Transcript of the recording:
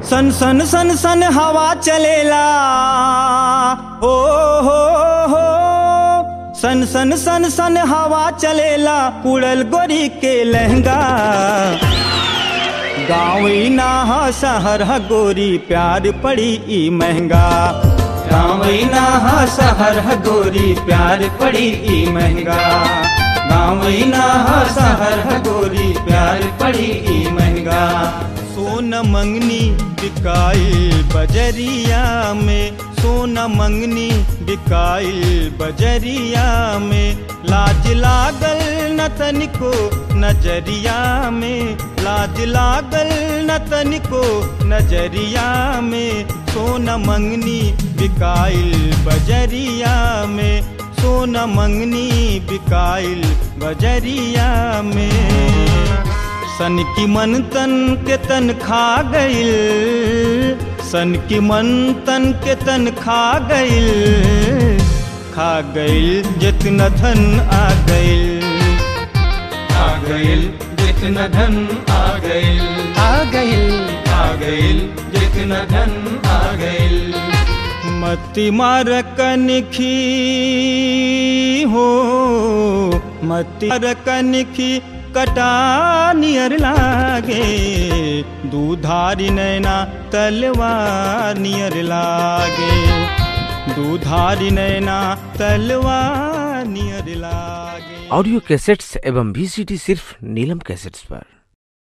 सन सन सन सन हवा चलेला हो हो हो सन सन सन सन हवा चलेला उड़ल गोरी के लहंगा गाँव ना ह शहर ह गोरी प्यार पड़ी ई महंगा गाँव ना ह शहर ह गोरी प्यार पड़ी ई महंगा गाँव ना ह शहर ह गोरी प्यार पड़ी ई महंगा सोन मंगनी बिकाई बजरिया में सोना मंगनी बिकाई बजरिया में लाज लागल न तनिको नजरिया में लाज लागल न तनिको नजरिया में सोना मंगनी बिकाइल बजरिया में सोना मंगनी बिकाइल बजरिया में सन की मन तन के तन खा गइल सन की मन तन के तन खा गइल खा गइल जितना धन आ गइल आ गइल जितना धन आ गइल आ गइल आ गइल जितना धन आ गइल मती मार कनखी हो मती मार कनखी कटा नियर लागे दूधारी नैना तलवार नियर लागे दूधारी नैना तलवार नियर लागे ऑडियो कैसेट्स एवं वीसीडी सिर्फ नीलम कैसेट्स पर